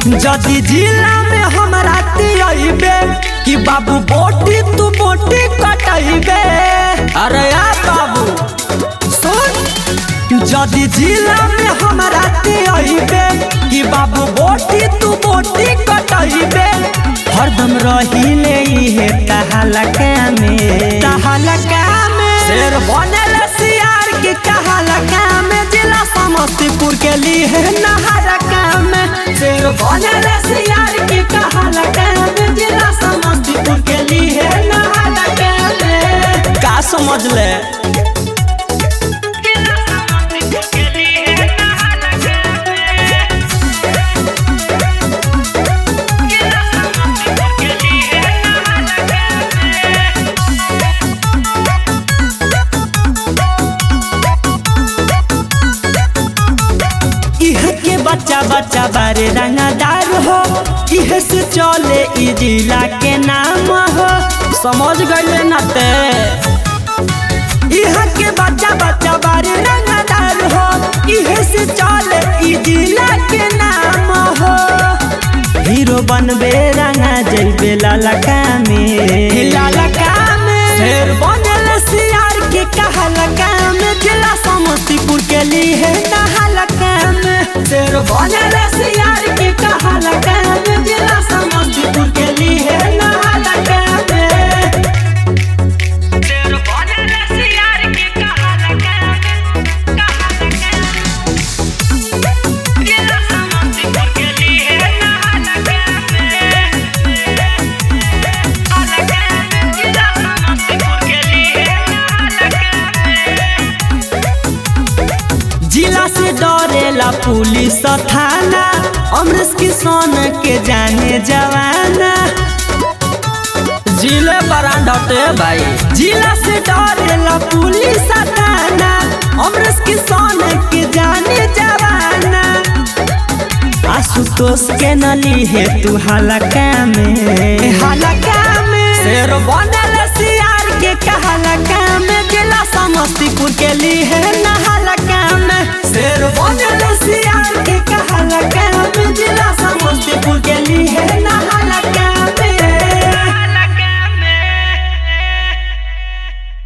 जदि जिला में हमरा तियबे कि बाबू बोटी तू बोटी कटैबे अरे या बाबू सुन जदि जिला में हमरा तियबे कि बाबू बोटी तू बोटी कटैबे हरदम रहिले इहे तहलका में तहलका में शेर बनल सियार के कहलका में जिला समस्तीपुर के लिए नहरका में शेर बनल सियार के कहलका में जिला समस्तीपुर के लिए नहरका में का समझ ले इह के बच्चा बच्चा बारे रंगदार हो इह से चले ई जिला के नाम हो समझ गए न ते इह के बच्चा बच्चा बारे रंगदार हो इह से चले ई जिला के नाम हो हीरो बनबे रंगा जइबे लालका में लालका में शेर बनल सियार के कहलका में जिला समस्तीपुर के लिए नहलका में शेर बनल सियार के कहलका में जिला समस्तीपुर के लिए नहलका में शेर बनल सियार के कहलका जिला समस्तीपुर के लिए नहलका अलका जिला समस्तीपुर के लिए जिला से डरेला पुलिस थाना अमरेश किशन के जाने जवाना जिले बरांडटे भाई जिला से डरेला पुलिस थाना अमरेश किशन के जाने जवाना आशुतोष के नली है तू हलका में हलका में शेर बनल सियार के कहलका में जिला समस्तीपुर के लिए